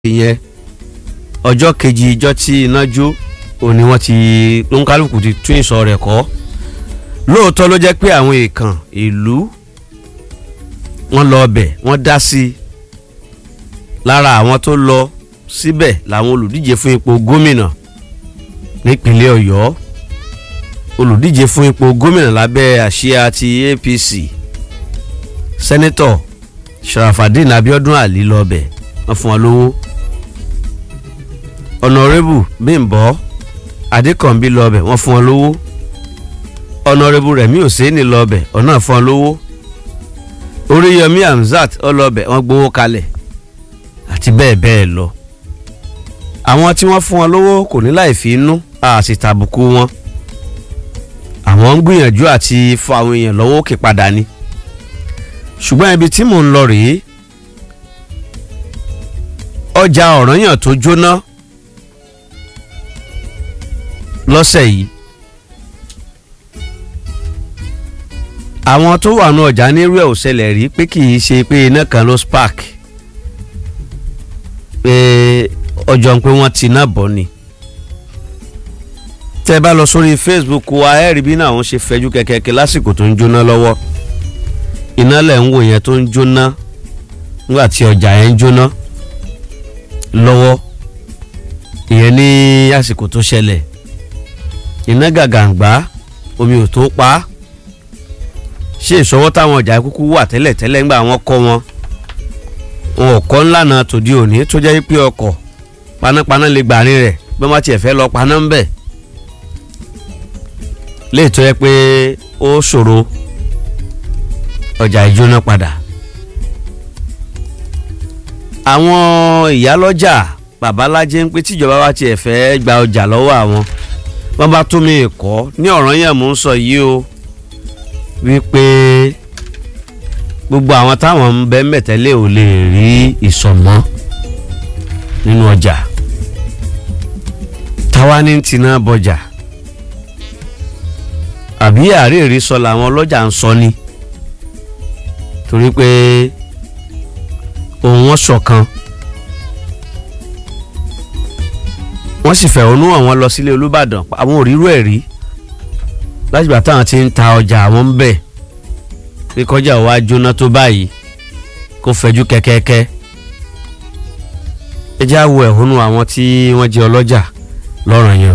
ìyẹn ọjọ́ kejì ìjọ tí iná jó òní wọ́n ti lóńkálùkù ti tún ìsọ rẹ̀ kọ́ lóòótọ́ ló jẹ́ pé àwọn èèkàn ìlú wọ́n lọ ọbẹ̀ wọ́n dá sí i lára àwọn tó lọ síbẹ̀ làwọn olùdíje fún ipò gómìnà nípínlẹ̀ ọ̀yọ́ olùdíje fún ipò gómìnà lábẹ́ àsíá ti apc sẹ́nẹ́tọ̀ sharafadin abiodun ali lọ ọbẹ̀ wọ́n fún wọn lówó ọ̀nàrẹ́bù bímbọ́ adékànbí lọ́ọ̀bẹ̀ wọ́n fún wọn lówó ọ̀nàrẹ́bù rẹ̀mí òsèénì lọ́ọ̀bẹ̀ ọ̀nà fún wọn lówó oríyọmí hamzat ọlọ́ọ̀bẹ̀ wọ́n gbowó kalẹ̀ àti bẹ́ẹ̀ bẹ́ẹ̀ lọ àwọn tí wọ́n fún wọn lówó kò ní láì fi inú àti tàbùkù wọn àwọn ń gbìyànjú àti fọ àwọn èèyàn lọ́wọ́ òkè padà ni ṣùgbọ́n ibi tí mò ń lọ rèé ọjà ọ̀ranyàn tó jóná lọ́sẹ̀ yìí àwọn tó wà ní ọjà nírú ẹ̀ ò ṣẹlẹ̀ rí pé kì í ṣe pé iná kan ló spark pé ọjọ́ ń pé wọ́n ti iná bọ̀ ni tẹ́ bá lọ sórí Facebook wa ẹ rí bí náà wọ́n ṣe fẹjú kẹ̀kẹ́kẹ́ lásìkò tó ń jóná lọ́wọ́ iná lẹ̀ ń wò yẹn tó ń jóná nígbà tí ọjà yẹn ń jóná lọ́wọ́ ìyẹn ní àsìkò tó ṣẹlẹ̀ iná gàgàǹgbá omi ò tó pa á ṣé ìṣọwọ́ táwọn ọjà kúkú wà tẹ́lẹ̀ tẹ́lẹ̀ ńgbà wọn kọ́ wọn wọn ò kọ́ ńlànà tòde òní tó jẹ́ pé ọkọ̀ panápaná lè gbàrin rẹ̀ bí wọ́n tiẹ̀ fẹ́ lọ paná ń bẹ̀ lè tó yẹ pé ó ṣòro ọjà ìjóná padà àwọn ìyálọ́jà babalájẹ́ ń pé tíjọba wa tiẹ̀ fẹ́ gba ọjà lọ́wọ́ àwọn wọ́n bá tún mi kọ́ ní ọ̀ràn yẹn mò ń sọ yìí o wípé gbogbo àwọn táwọn ń bẹ mẹ̀tẹ́lẹ̀ ò lè rí ìsọ̀mọ́ nínú ọjà táwa ní tiná bọjà àbí àríyìnrí sọ làwọn ọlọ́jà ń sọ ni torí pé òun wọn ṣọ̀kan wọ́n sì fẹ̀hónú àwọn lọ sílé olúbàdàn àwọn ò rírú ẹ̀ rí látìgbà táwọn ti ń ta ọjà àwọn ń bẹ̀ pé kọjá wa jóná tó báyìí kó fẹjú kẹ́kẹ́kẹ́ ẹ já wo ẹ̀hónú àwọn tí wọ́n jẹ́ ọlọ́jà lọ́rọ̀ yẹn.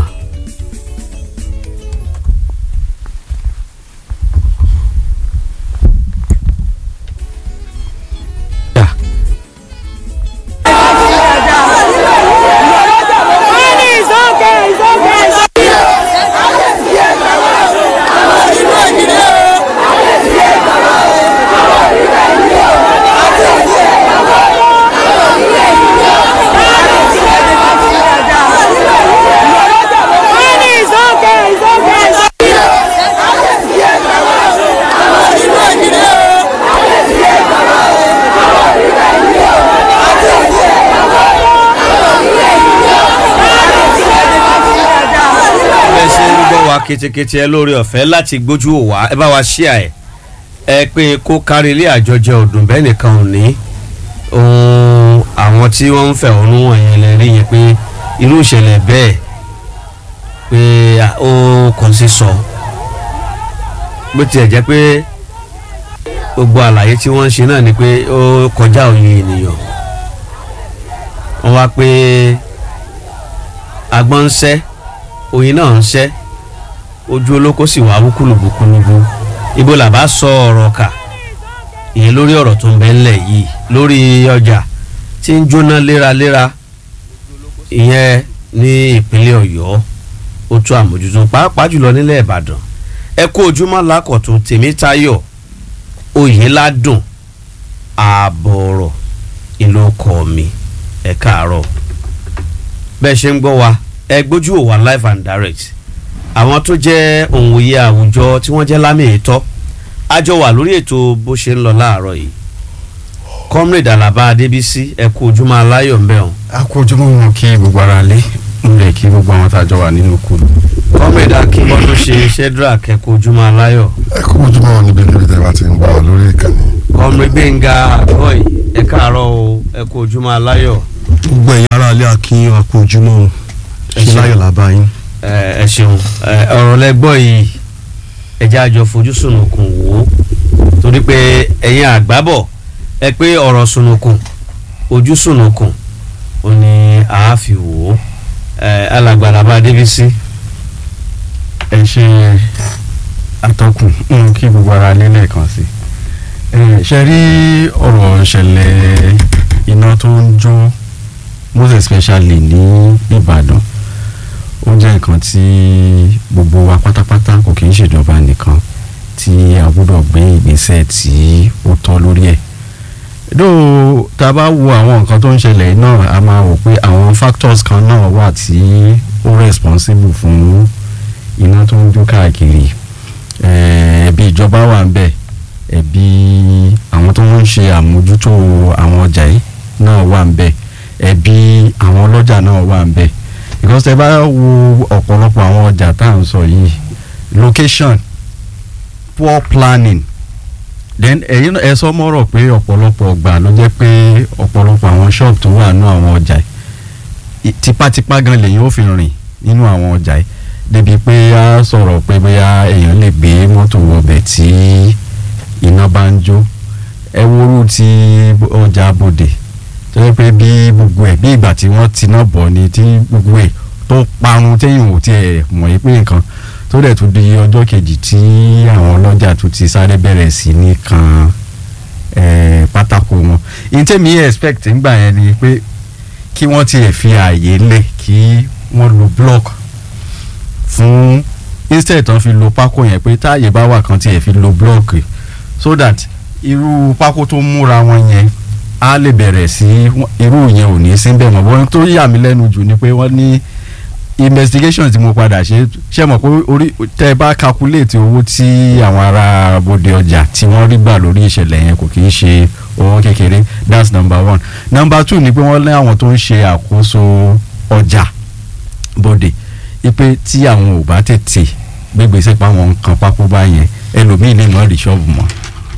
ketekete ẹ lórí ọ̀fẹ́ láti gbójú òwá ẹ bá wa ṣíà ẹ ẹ pé kó kárí ilé àjọjẹ ọdún bẹ́ẹ̀ nìkan ò ní ohun àwọn tí wọ́n ń fẹ̀hónú wọ̀nyẹn lè rí yẹn pé irú ìṣẹ̀lẹ̀ bẹ́ẹ̀ pé ó kàn sí sọ bó tiẹ̀ jẹ́ pé gbogbo àlàyé tí wọ́n ń ṣe náà ni pé ó kọjá òye ènìyàn wọ́n wá pé agbọ́n ń ṣẹ́ oyin náà ń ṣẹ́ ojú olóko sì wá wúkúlùbùkúlùbù ibo là bá sọ ọ̀rọ̀ kà ìyẹn lórí ọ̀rọ̀ tó ń bẹ ńlẹ̀ yìí lórí ọjà tí ń jóná léraléra ìyẹn ní ìpínlẹ̀ ọ̀yọ́ ó tún àmójútó pàápàá jùlọ nílẹ̀ ìbàdàn ẹ kú ojúmọ́ lákọ̀tún tèmítayọ̀ oyèládùn ààbọ̀rọ̀ ìlú ọkọ̀ mi ẹ káàárọ̀ bẹ́ẹ̀ ṣe ń gbọ́ wa ẹ gbójú ò wá live and direct àwọn tó jẹ́ òǹwòye àwùjọ tí wọ́n jẹ́ lámì ìtọ́ a jọ wà lórí ètò bó ṣe ń lọ láàárọ̀ yìí comrade alaba adébísí ẹ kú ojúmọ́ aláyọ̀ ńbẹ̀ hàn. a kú ojúmọ́ wọn kí gbogbo ara lé ń lè kí gbogbo àwọn tá a jọ wà nínú kù. comrade akínbọ́dún ṣe shedrack ẹ kú ojúmọ́ aláyọ̀. ẹ kú ojúmọ́ wọn níbi níbi tẹ́ bá ti ń gbọ́ lórí ìkànnì. comrade gbẹ̀ngà àgọ́ì ẹ káàárọ̀ o ẹ kú ojúmọ́ aláyọ̀. gbogbo ẹ̀yin ará ilé akin àpò ojúmọ́ Ẹ ṣe ṣé. láyọ̀ lábá yín. ẹ ẹ ṣeun ẹ, ọ̀rọ̀ lẹ́gbọ́ yìí ẹjẹ́ àjọ fojú sunukun wò ó torí pé ẹ̀yin àgbábọ̀ ẹ pé ọ̀rọ̀ sunukun ojú sunukun ò ní àáfi wò ó ẹ alàgbàlà bá débi sí. ẹ ṣe atọ́kùn ń kí gbogbo ara lé lẹ́ẹ̀kan sí ẹ ṣe rí ọ̀rọ̀ ìṣẹ̀lẹ̀ iná tó ń jó most especially ní Ìbàdàn ó jẹ́ nǹkan tí gbogbo wa pátápátá kò kì í ṣèjọba nìkan tí a gbọ́dọ̀ gbé ìgbésẹ̀ tí ó tọ́ lórí ẹ̀ dó tá a bá wo àwọn nǹkan tó ń ṣẹlẹ̀ náà a máa wò pé àwọn factors kan náà wà tí ó responsible fún iná tó ń jó káàkiri Eh, ẹ̀bi ìjọba wà ń bẹ̀ ẹ̀bi àwọn tó ń ṣe àmójútó àwọn ọjà yìí náà wà ń bẹ̀ ẹ̀bi àwọn ọlọ́jà náà wà ń bẹ̀ because tẹ́ bá wo ọ̀pọ̀lọpọ̀ àwọn ọjà tá à ń sọ yìí location poor planning then ẹ̀yin náà ẹ sọ mọ́rọ̀ pé ọ̀pọ̀lọpọ̀ ọgbà ló jẹ́ pé ọ̀pọ̀lọpọ̀ àwọn shop tó wà nínú àwọn ọjà yìí tipátipá gan lèyìn ó fi rìn nínú àwọn ọjà yìí débi pé a sọ̀rọ̀ pé bóyá èèyàn lè gbé mọ́tò wọbẹ̀ tí iná bá ń jó ẹ wóoru ti ọjà bòdè tó yẹ pé bí gbogbo ẹ̀ bí ìgbà tí wọ́n ti náà bọ̀ ni tí gbogbo ẹ̀ tó parun téèyàn ò tiẹ̀ mọ̀ yí pé nǹkan tó dẹ̀ tún di ọjọ́ kejì tí àwọn ọlọ́jà tún ti sáré bẹ̀rẹ̀ sí ní kan eh, pátákó wọn ìtẹ́mi expect ńgbà yẹn ni pé kí wọ́n tiẹ̀ fi ààyè lẹ̀ kí wọ́n lo block fún instead tán fi lo pákó yẹn pé táàyè bá wà kan tiẹ̀ fi lo block so that irú pákó tó múra wọn yẹn á lè bẹ̀rẹ̀ sí irú yẹn ò ní sí bẹ́ẹ̀ mọ́ bọ́n tó yà mí lẹ́nu jù ni pé wọ́n ní investigation tí mo padà ṣe ṣe mọ̀ pé orí tẹ́ ẹ bá calculate owó tí àwọn ará bòde ọjà tí wọ́n rí gbà lórí ìṣẹ̀lẹ̀ yẹn kò kì í ṣe owó kékeré that's number one number two ni pé wọ́n ní àwọn tó ń ṣe àkóso ọjà bòde ipe tí àwọn ò bá tètè gbégbèsè pa àwọn nǹkan pákó bá yẹn ẹlòmíì lè má rí ṣọ́ọ̀bù mọ́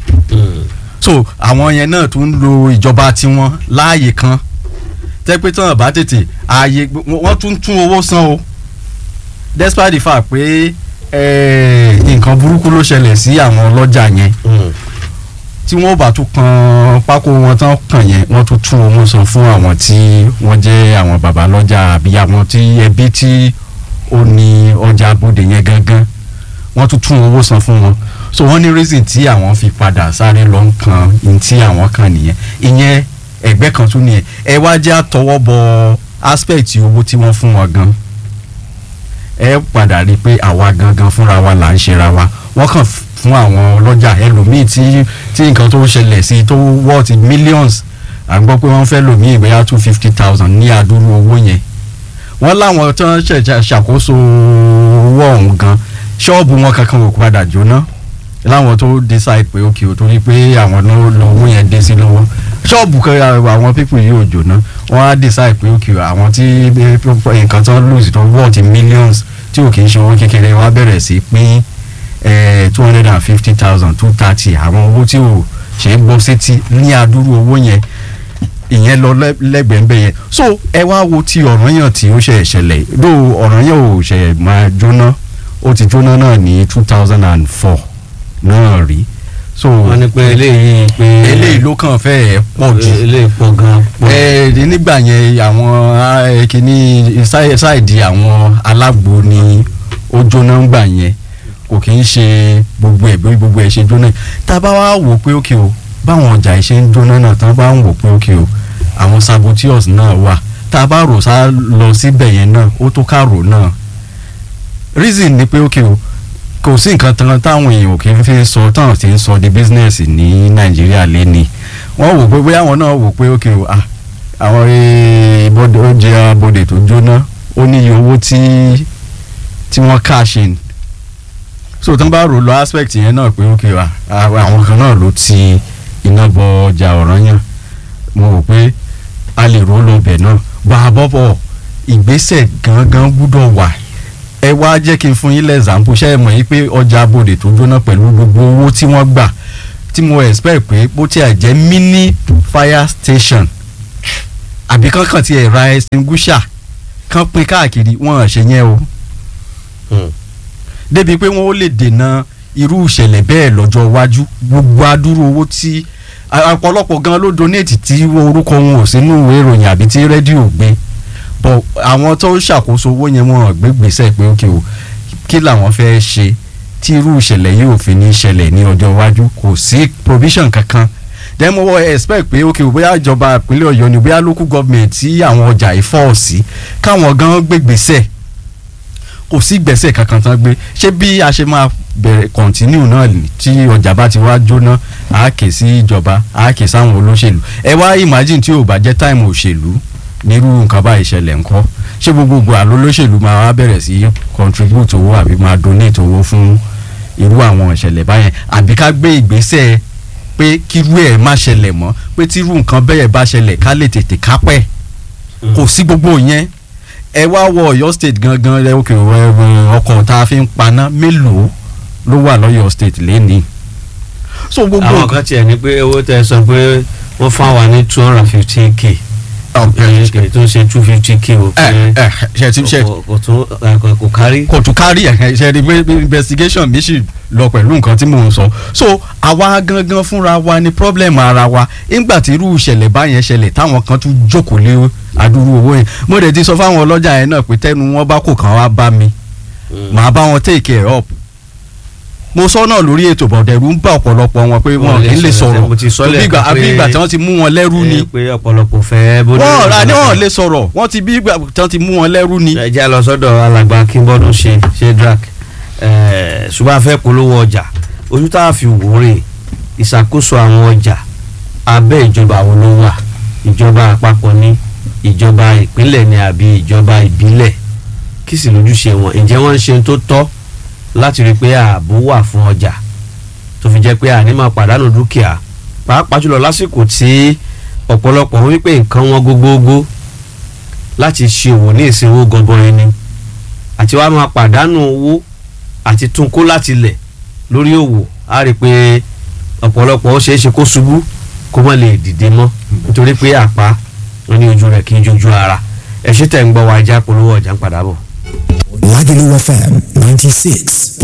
so àwọn yẹn náà tún ń lo ìjọba tiwọn láàyè kan tẹ́ pé tí wọ́n bá tètè ààyè wọ́n tún tún owó san o despite the fact pé eh, nǹkan burúkú ló ṣẹlẹ̀ sí àwọn ọlọ́jà yẹn tí wọ́n bá tún kan pákó wọn tán kàn yẹn wọ́n tún tún owó san fún àwọn tí wọ́n jẹ́ àwọn bàbá lọ́jà àbí àwọn tí ẹbí tí ó ní ọjà abóde yẹn gangan wọ́n tún tún owó san fún wọn so wọ́n ní reason tí àwọn fi padà sáré lọ ń kan ní tí àwọn kan nìyẹn ìyẹn ẹgbẹ́ kan tún nìyẹn ẹ wá jẹ́ àtọwọ́ bọ aspect owó tí wọ́n fún wọn gan ẹ padà rí i pé àwa gangan fúnra wa là ń ṣera wa wọ́n kàn fún àwọn ọlọ́jà ẹlòmíì tí tí nǹkan tó ṣẹlẹ̀ sí tó worth millions à ń gbọ́ pé wọ́n fẹ́ lòmíì ìgbéyà two fifty thousand ní àdúrú owó yẹn wọ́n láwọn tó ń ṣe ṣàkóso owó ọ̀hún gan ṣọ́ọ̀bù wọn kankan ò padà jóná láwọn tó decide pé ok o torí pé àwọn náà lọ owó yẹn dé sí lọ́wọ́ ṣọ́ọ̀bù kan àwọn people yìí ò jóná wọ́n á decide pé ok àwọn tí nǹkan tó ń lose tó worth millions tí ò kì í ṣe owó kékeré wọ́n á bẹ̀rẹ̀ sí pín two hundred and fifty thousand two thirty àwọn owó tí ò ṣe é gbọ́ sétí ní àdúrú owó yẹn ìyẹn lọ lẹ́gbẹ̀ẹ́ ńbẹ yẹn so ẹ wá wo ti Ọ̀rànyàn tí ó ṣe ṣẹlẹ̀ dó Ọ̀rànyàn ò ṣe máa jóná ó ti jóná náà ní two thousand and four náà rí so wọ́n ní pé eléyìí pé eléyìí ló kàn fẹ́ pọ̀ jù eléyìí pọ̀ gan. ẹ nígbà yẹn àwọn kìíní ṣáìdì àwọn alágbo ni ó jóná ńgbà yẹn kò kì í ṣe gbogbo ẹ̀ bí gbogbo ẹ̀ ṣe jóná tá a bá wá wò pé ókè o báwọn ọjà ìṣe ń jóná náà tán bá ń wò pé ókè o àwọn saboteurs náà wà tá a bá rò sá lọ síbẹ̀ yẹn náà ó tó ká rò náà reason ni pé ókè o kò sí nǹkan tán táwọn èèyàn kì í fi sọ táwọn ti ń sọ di business ní nàìjíríà lẹ́ni wọ́n wò pé bóyá àwọn náà wò pé ókè o ah àwọn ìbọdẹ oúnjẹ abọdẹ tó jóná ó níye owó tí tí wọ́n cash in so tán bá rò lọ aspect yẹn náà pé ókè wa àwọn kan náà ló ti iná bọ ọjà Ọ̀rànyàn mo rò pé a lè rò lọ bẹ̀ náà bá a bọ́ bọ̀ ìgbésẹ̀ gangan gbúdọ̀ wà ẹ wá jẹ́ kí n fún yín lẹ́sàmpù ṣe é mọ̀ yín pé ọjà abòdè tó jóná pẹ̀lú gbogbo owó tí wọ́n gbà tí mo expect pé bó tiẹ̀ jẹ́ mini fire station àbí kankan ti ẹ̀ ra extinguisher kan pín káàkiri wọn ò ṣe yẹn o Hmm. débi pé wọn ó lè dènà irú ìṣẹ̀lẹ̀ bẹ́ẹ̀ lọ́jọ́ iwájú gbogbo adúrú owó tí a- ọ̀pọ̀lọpọ̀ gan ló donate tí orúkọ wọn ò sínú ìwé ìròyìn àbí tí rédíò gbé bọ̀ àwọn tó ń ṣàkóso owó yẹn wọn ò gbé gbèsè pé ókè o kí làwọn fẹ́ ṣe tí irú ìṣẹ̀lẹ̀ yìí ò fi ní ṣẹlẹ̀ ní ọjọ́ iwájú kò sí provision kankan then mo wọ expect pé ókè o bóyá ìjọba ìpínlẹ̀ ọ̀yọ́ ni bóyá local government tí àwọn ọjà yìí fọ́ sí káwọn gan gbé gbèsè kò sí gbèsè kankan tán gbé ṣé bí a ṣe máa bẹ̀rẹ̀ kọ̀ntínú náà ni tí ọjà bá ti wá jóná a kè sí ìjọba a kè sáwọn olóṣèlú ẹ wá imagine tí ò bá jẹ́ táìmù òṣèlú nírú nǹkan bá ìṣẹ̀lẹ̀ ńkọ́ ṣé gbogbogbò àlọ́ olóṣèlú máa wá bẹ̀rẹ̀ sí contribute owó àbí máa donate owó fún irú àwọn ìṣẹ̀lẹ̀ báyẹn àbí ká gbé ìgbésẹ̀ pé kírú ẹ̀ má ṣẹlẹ̀ mọ́ pé tírú nǹkan bẹ́ẹ̀ bá ṣẹlẹ̀ ká lè tètè kápẹ́ kò sí gbogbo yẹn ẹ wá wọ Ọ̀yọ́ state gangan rẹ òkè ọkọ̀ tá a fi ń paná mélòó ló wà lọ́yọ̀ state lẹ́nìí. so gbogbo àwọn kan tiẹ̀ ní pé owó tẹ sọ pé wọ́n fún wa ní two hundred and fifteen k ẹ tó ń ṣe two fifty k o ẹ ẹ ṣe ti ṣe kò kò tún ẹ, kò- kò kárí. kò tún kárí ẹ̀ ṣe rí pé investigation mi sì lọ pẹ̀lú nǹkan tí mò ń sọ so àwa gangan fúnra wa ni problem ara wa nígbà tí irú ìṣẹ̀lẹ̀ báyẹn ṣẹlẹ̀ táwọn kan tún jókòó lé adúrú owó yẹn mo dẹ̀ ti sọ fáwọn ọlọ́jà yẹn náà pé tẹ́nu wọn bá kò kàn wá bá mi màá bá wọn take it up mo sọ náà lórí ètò bọ̀dẹ̀rù ń bá ọ̀pọ̀lọpọ̀ wọn pé wọn kì í lè sọ̀rọ̀ mo ti sọ bí ìgbà lẹ́ẹ̀kan àbí pé- ìgbà tí wọ́n ti mú wọn lẹ́rú ni ẹ, pé ọ̀pọ̀lọpọ̀ fẹ́ bó wọ́n rà ní wọ́n lè sọ̀rọ̀ wọ́n ti bí ìgbà tí wọ́n ti mú wọn lẹ́rú ni. ẹ jẹ́ lọ sọ́dọ̀ alàgbà kínbọ́dún ṣe ṣe drac ṣùgbọ́n a fẹ́ polówó ọjà ojú tá a fi wò rè ìṣàkóso àwọn ọjà abẹ́ ìjọba wo ló wà ìjọba àpapọ̀ ní ìjọba ìpínlẹ̀ ní àbí ìjọba ìbílẹ̀ kí sì lójúṣe wọn ǹjẹ́ wọ́n ń ṣe tó tọ́ láti rí i pé ààbò wà fún ọjà tó fi jẹ́ pé àní máa pàdánù dúkìá pàápàá jùlọ lásìkò tí ọ̀pọ̀lọpọ̀ wípé nǹkan wọn gógógó láti ṣe òwò ní ìsinwó gọbọi ni àti wàá máa pàdánù owó àti tún kó láti lẹ̀ lórí òwò á rí i pé ọ̀pọ̀lọpọ̀ ó ṣeé ṣe kó ṣubú kó má lè dìde mọ́ nítorí pé àpá wọn ní ojú rẹ̀ kì í jojú ara ẹ̀ ṣe tẹ̀ ń gbọ́ wa ajá polówó ọjà ń padà bọ̀. Lagelu FM 96.7.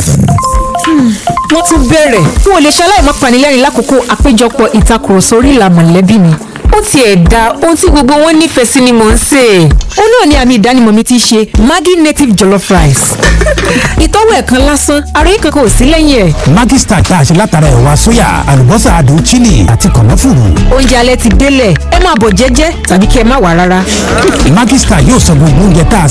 wọ́n tún bẹ̀rẹ̀ n ò lè ṣe aláìmọ́ panilẹ́rìn lákòókò àpéjọpọ̀ ìtakùrọ̀sọ orí ìlà mọ̀lẹ́bí mi ó tiẹ̀ da ohun tí gbogbo wọn nífẹ̀ẹ́ sí ni mò ń sè é ó náà ni àmì ìdánimọ̀ mi ti ṣe Maggi native jollof rice ìtọ́wò ẹ̀kan lásán ara yìí kankan ò sí lẹ́yìn ẹ̀ Maggi Star tá a ṣe látara ẹ̀wà sóyà àlùbọ́sà adùn chili àti kànáfùrù. oúnjẹ alẹ́ ti délẹ̀ ẹ máa bọ̀ jẹ́jẹ́ tàbí kí ẹ má wà rárá. Maggi Star yóò sọ gbogbo oúnjẹ tá a